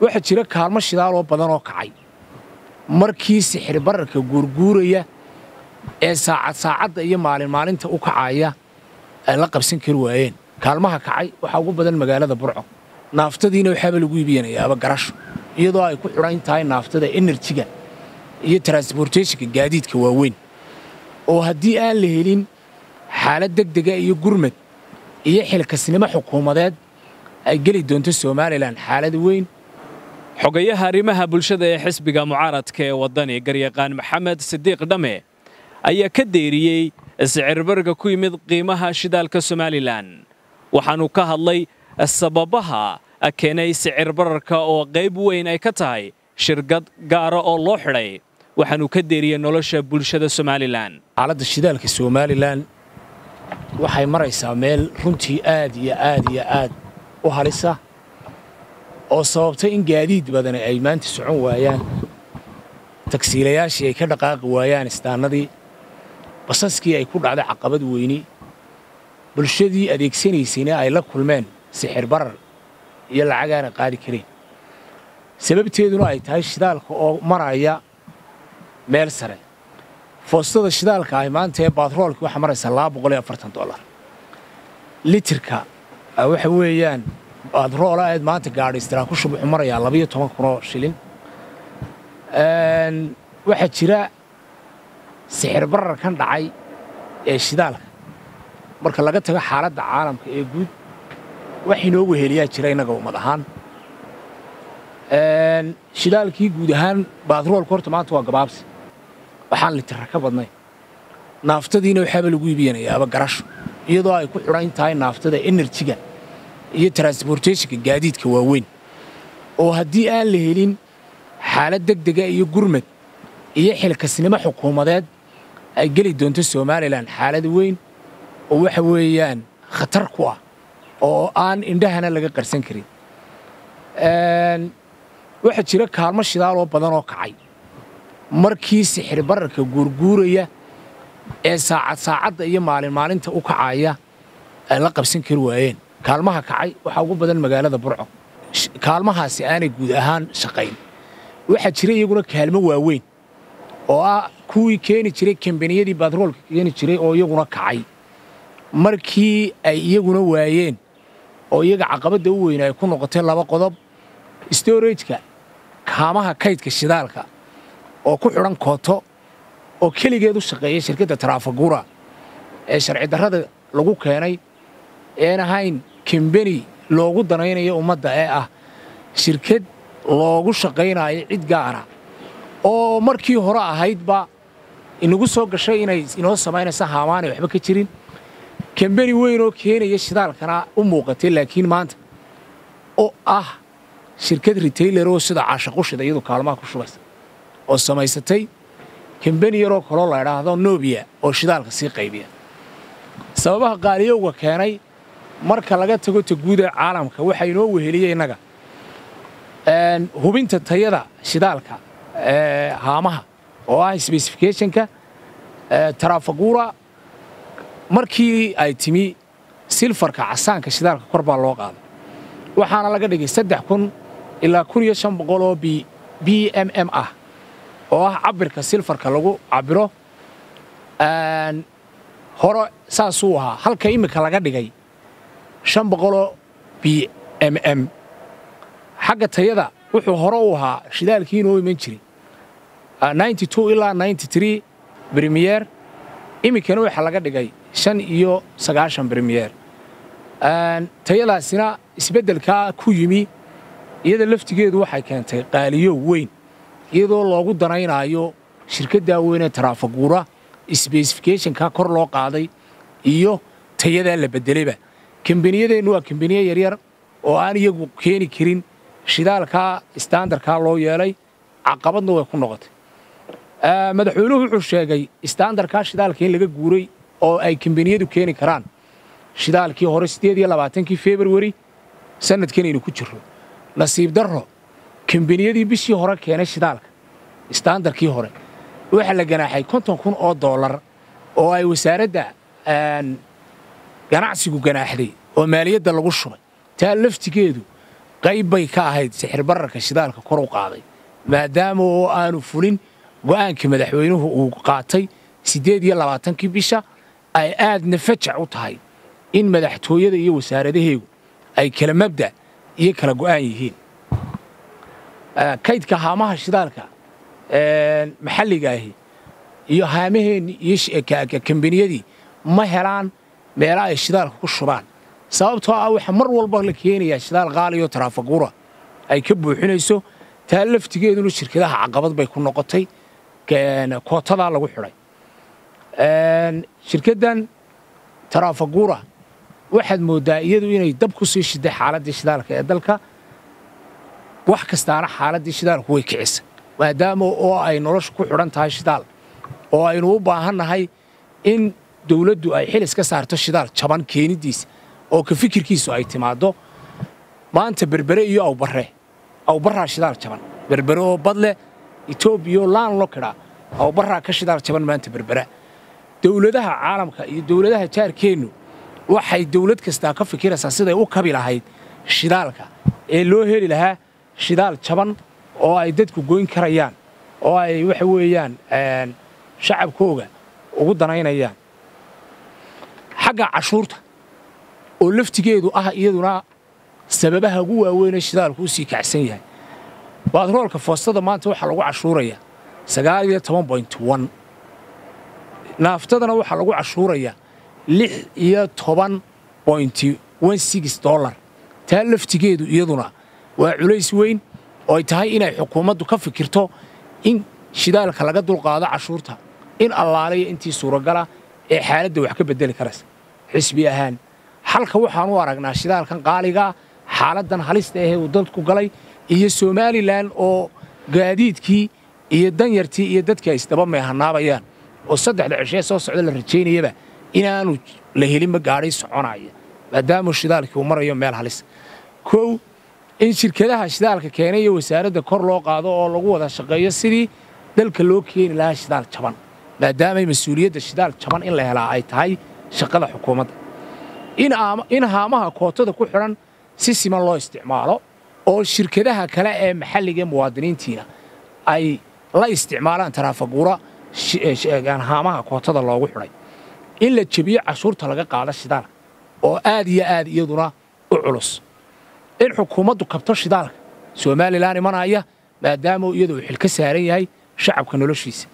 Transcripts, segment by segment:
waxaa jira kaalmo shidaaloo badan oo kacay markii sixir bararka guurguuraya ee saacad saacadda iyo maalin maalinta u kacaya ay la qabsan kari waayeen kaalmaha kacay waxaa ugu badan magaalada burco naaftadiina waxaaba lagu iibiyanayaaba garasho iyadoo ay ku xidhan tahay naaftada enerjiga iyo transbortationka gaadiidka waaweyn oo haddii aan la helin xaalad degdega iyo gurmad iyo xilkasnimo xukuumadeed ay geli doonto somalilan xaalad weyn xogayaha arrimaha bulshada ee xisbiga mucaaradka ee waddani garyaqaan maxamed sidiiq dhamme ayaa ka deeriyey sicirbarga ku yimid qiimaha shidaalka somalilan waxaanuu ka hadlay sababaha keenay sicir bararka oo qayb weyn ay ka tahay shirkad gaara oo loo xidhay waxaanuu ka deeriyey nolosha bulshada somalilan xaaladda shidaalka somalilan waxay maraysaa meel runtii aad iyo aad iyo aad u halisa oo sababtay in gaadiid badani ay maanta socon waayaan tagsiilayaashii ay ka dhaqaaqi waayaan istaannadii basaskii ay ku dhacday caqabad weyni bulshadii adeegsanaysayna ay la kulmeen sixir barar iyo lacagaana qaadi kareen sababteeduna ay tahay shidaalka oo maraya meel sare foostada shidaalka ahi maanta ee baatroolkii waxaa maraysaa dolar litirka waxa weeyaan baatroola eed maanta gaadhaystiraan ku shub wuxuu marayaa labayo toban kunoo shilin waxaa jira sixir bararkan dhacay ee shidaalka marka laga tago xaaladda caalamka ee guud wax inoo weheliyaa jira innaga ummad ahaan shidaalkii guud ahaan baatroolka horta maanta waa gabaabsi waxaan litirra ka badnay naaftadiina waxaaba lagu iibiyanayaaba garasho iyadoo ay ku xidhan tahay naaftada enerjiga iyo transbortationka gaadiidka waaweyn oo haddii aan la helin xaalad degdega iyo gurmad iyo xilkasnimo xukuumadeed ay geli doonto somalilan xaalad weyn oo waxa weeyaan khatar ku ah oo aan indhahana laga qarsan karin waxaa jira kaalmo shidaaloo badan oo kacay markii sixir bararka guurguuraya ee saacad saacadda iyo maalin maalinta u kacaya ay la qabsan kari waayeen kaalmaha kacay waxaa ugu badan magaalada burco kaalmahaasi aanay guud ahaan shaqayn waxaa jira iyaguna kaalmo waaweyn oo ah kuwii keeni jiray kambaniyadii batroolka keeni jiray oo iyaguna kacay markii ay iyaguna waayeen oo iyaga caqabadda u weyn ay ku noqotay laba qodob storageka kaamaha kaydka shidaalka oo ku xidhan kooto oo keligeed u shaqeeya shirkadda taraafagura ee sharci darrada lagu keenay een ahayn kambeni loogu danaynayo ummadda ee ah shirkad loogu shaqaynayo cid gaara oo markii hore ahaydba inagu soo gashay inay inoo samaynaysa haamaanay waxba ka jirin kambeni weyn oo keenaya shidaalkana u muuqatay laakiin maanta oo ah shirkad retailer oo sida caashaqushida iyadu kaalmaha ku shubaysa oo samaysatay kambeni yaroo kaloo la idhaahdo nobiya oo shidaalka sii qaybiya sababaha qaaliyowga keenay marka laga tago ta guud ee caalamka waxaa inoo weheliyey innaga hubinta tayada shidaalka haamaha oo ah specificationka tarafagura markii ay timi silfarka casaanka shidaalka kor baa loo qaaday waxaana laga dhigay saddex kun ilaa kun iyo shan boqol oo b m m ah oo ah cabirka silfarka lagu cabiro hore saasuu ahaa halka iminka laga dhigay shan boqoloo b m m xagga tayada wuxuu hore u ahaa shidaalkii inoo iman jiray ilaa bremiyer iminkana waxaa laga dhigay shan iyo sagaashan bremiyer tayadaasina isbeddelkaa ku yimi iyada laftigeedu waxay keentay qaaliyo weyn iyadoo loogu danaynaayo shirkaddaa weynee taraafaguura sbesificationka kor loo qaaday iyo tayadaa la beddelayba kambaniyadeennu waa kambaniye yaryar oo aan iyagu keeni karin shidaalkaa istaandarkaa loo yeelay caqabadna way ku noqotay madaxweynuhu wuxuu sheegay istaandarkaa shidaalka in laga guuray oo ay kambaniyadu keeni karaan shidaalkii hore siddeed iyo labaatankii februari sannadkanaynu ku jirro nasiib darro kambaniyadii bishii hore keenay shidaalka istaandarkii hore waxaa la ganaaxay konton kun oo dollar oo ay wasaaradda ganacsigu ganaaxday oo maaliyadda lagu shubay taa laftigeedu qayb bay ka ahayd sixir bararka shidaalka kor u qaaday maadaama oo aanu fulin go'aankii madaxweynuhu uu qaatay siddeed iyo labaatankii bisha ay aadna fajac u tahay in madaxtooyada iyo wasaaradaheegu ay kala mabda iyo kala go'aan yihiin kaydka haamaha shidaalka maxalliga ahi iyo haamaheenni iyo kambaniyadii ma helaan meela ay shidaalka ku shubaan sababtoo ah waxaa mar walba la keenayaa shidaal qaaliyo taraafaguura ay ka buuxinayso taa laftigeeduna shirkadaha caqabad bay ku noqotay kootadaa lagu xidhay shirkaddan taraafaguura waxaad mooddaa iyadu inay dab ku sii shiday xaaladdii shidaalka ee dalka wax kastaana xaaladdii shidaalku way kicisa maadaama oo ay noloshu ku xidhan tahay shidaal oo aynu u baahannahay in dawladdu ay xil iska saarto shidaal jaban keenidiisa oo ka fikirkiisu ay timaaddo maanta berbere iyo awbarre awbarraa shidaal jaban berbere oo badleh etoobiya laan lo kidhaa awbarraa ka shidaal jaban maanta berbera dawladaha caalamka iyo dawladaha jaarkeennu waxay dawlad kastaa ka fikiraysaa siday u kabi lahayd shidaalka ee loo heli lahaa shidaal jaban oo ay dadku goyn karayaan oo ay waxa weeyaan shacabkooga ugu danaynayaan xagga cashuurta oo laftigeedu ah iyaduna sababaha ugu waaweynee shidaalku u sii kacsan yahay baadroolka foostada maanta waxaa lagu cashuurayaa sagaal iyo toban boint on naaftadana waxaa lagu cashuurayaa lix iyo toban bointi on six dollar taa laftigeedu iyaduna waa culays weyn oo ay tahay inay xukuumaddu ka fikirto in shidaalka laga dulqaado cashuurta in allaalaya intii suuragala ee xaaladda wax ka beddeli karaysa xisbi ahaan xalka waxaan u aragnaa shidaalkan qaaligaa xaaladdan halista ahee uu dadku galay iyo somalilan oo gaadiidkii iyo danyartii iyo dadkii ay isdaba meehanaabayaan oo saddexda cishee soo socda la rajaynayaba inaanu la helinba gaadhay soconaya maadaama shidaalkii uu marayo meel halis kow in shirkadaha shidaalka keenay iyo wasaaradda kor loo qaado oo lagu wada shaqeeyo sidii dalka loo keeni lahaa shidaal jaban maadaamay mas-uuliyadda shidaal jaban in la helaa ay tahay shaqada xukuumadda in haamaha kootada ku xidhan si siman loo isticmaalo oo shirkadaha kale ee maxalliga ee muwaadiniintiina ay la isticmaalaan taraafaguura haamaha kootada loogu xidhay in la jebiyo cashuurta laga qaado shidaalka oo aad iyo aad iyaduna u culus in xukuumaddu kabto shidaalka somalilan imanaya maadaama iyadu uu xil ka saaran yahay shacabka noloshiisa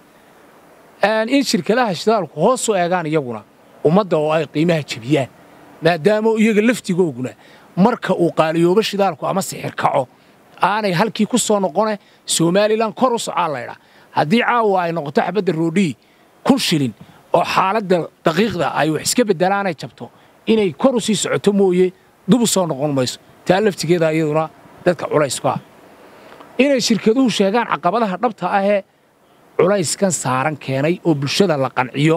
in shirkadaha shidaalku hoos u eegaan iyaguna ummadda oo ay qiimaha jebiyaan maadaama iyaga laftigooguna marka uu qaaliyoobo shidaalku ama sixir kaco aanay halkii ku soo noqone somalilan kor u socaa laydhaa haddii caawa ay noqoto xabadda roodhii kun shilin oo xaaladda daqiiqda ay wax iska beddelaanay jabto inay kor u sii socoto mooye dub u soo noqon mayso taa laftigeeda iyaduna dadka culaysku ah inay shirkaduhu sheegaan caqabadaha dhabta ahee culayskan saaran keenay oo bulshada la qanciyo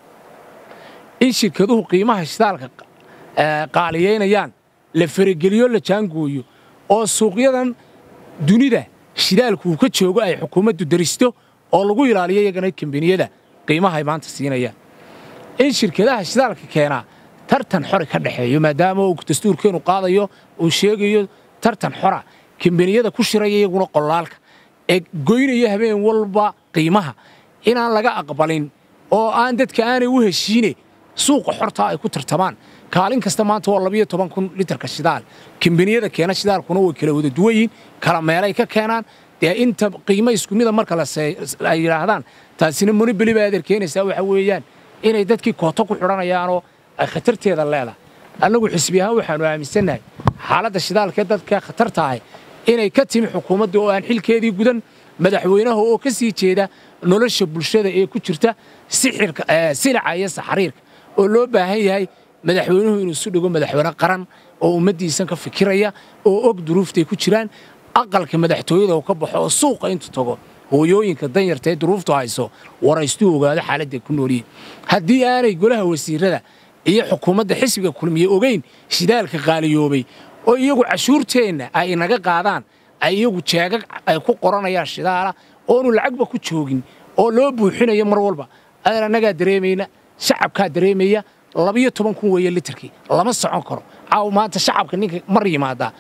in shirkaduhu qiimaha shidaalka qaaliyaynayaan la farageliyo la jaangooyo oo suuqyadan dunida shidaalku uu ka joogo ay xukuumaddu daristo oo lagu ilaaliyo iyagana kambaniyada qiimaha ay maanta siinayaan in shirkadaha shidaalka keenaa tartan xori ka dhexeeyo maadaama uu dastuurkeenu qaadayo uu sheegayo tartan xora kambaniyada ku shiraya iyaguna qolaalka ee goynaya habeen walba qiimaha inaan laga aqbalin oo aan dadka aanay u heshiine suuqa xortaa ay ku tartamaan kaalin kasta maanta waa labiyo toban kun litarka shidaal kambaniyada keena shidaalkuna way kala wada duwayiin kala meelay ka keenaan dee inta qiimo isku mida marka ay yidhaahdaan taasina monibeli baa adeer keenaysaa waxa weeyaan inay dadkii kooto ku xidhanayaanoo ay khatarteeda leedahay annagu xisbi ahaan waxaanu aaminsannahay xaaladda shidaalka ee dadka khatarta ahi inay ka timi xukuumadda oo aan xilkeedii gudan madaxweynaha oo ka sii jeeda nolosha bulshada ee ku jirta silica iyo saxariirka oo loo baahan yahay madaxweynuhu inuu isu dhigo madaxweyne qaran oo ummaddiisan ka fikiraya oo og duruuftay ku jiraan aqalka madaxtooyada uu ka baxo oo suuqa intu tago hooyooyinka danyarta ee duruuftu hayso waraystuu ogaado xaaladday ku noolyihin haddii aanay golaha wasiirada iyo xukuumadda xisbiga kulmiye ogeyn shidaalka qaaliyoobay oo iyagu cashuurteenna ay inaga qaadaan ay iyagu jeegag ay ku qoranayaan shidaala oonu lacagba ku joogin oo loo buuxinayo mar walba adan annagaa dareemayna shacabkaa dareemaya labiyo toban kun weeye litarkii lama socon karo caaw maanta shacabka ninka mar yimaadaa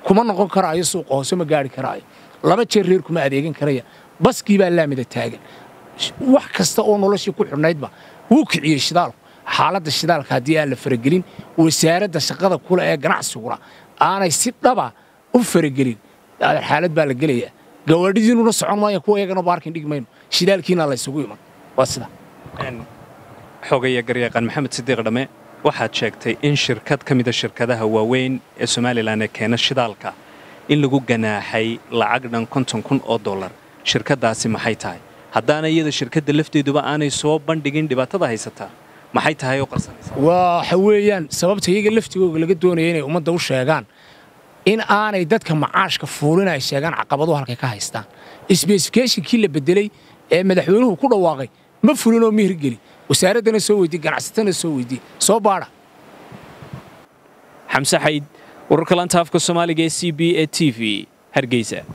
kuma noqon karaayo suuqa hoose ma gaari karaayo laba jeer reer kuma adeegan karaya baskii baa laamida taagan wax kasta oo noloshii ku xidhnaydba wuu kiciyey shidaalku xaaladda shidaalka haddii aan la faragelin wasaaradda shaqada kule ee ganacsiguna aanay si dhaba u faragelin xaalad baa la gelayaa gawaadhidiinuna socon maaya kuwa iyagana baarkin dhigi mayno shidaalkiina laysugu iman waa sida xogaya garyaqaan maxamed sidiiq dhamme waxaad sheegtay in shirkad ka mida shirkadaha waaweyn ee somalilan ee keena shidaalka in lagu ganaaxay lacag dhan konton kun oo dollar shirkaddaasi maxay tahay haddaana iyada shirkadda lafteeduba aanay soo bandhigin dhibaatada haysataa maxay tahay oo qarsanaysa waxa weeyaan sababta iyaga laftigooga laga doonaya inay ummadda u sheegaan in aanay dadka macaashka fuulin ay sheegaan caqabaduhu halkay ka haystaan sbesifikationkii la bedelay ee madaxweynuhu ku dhawaaqay ma fulin oo mihirgeli wasaaraddana soo weydii ganacsatana soo weydii soo baadha xamse xayd wararka lanta afka soomaaliga ee c b e t v hargeysa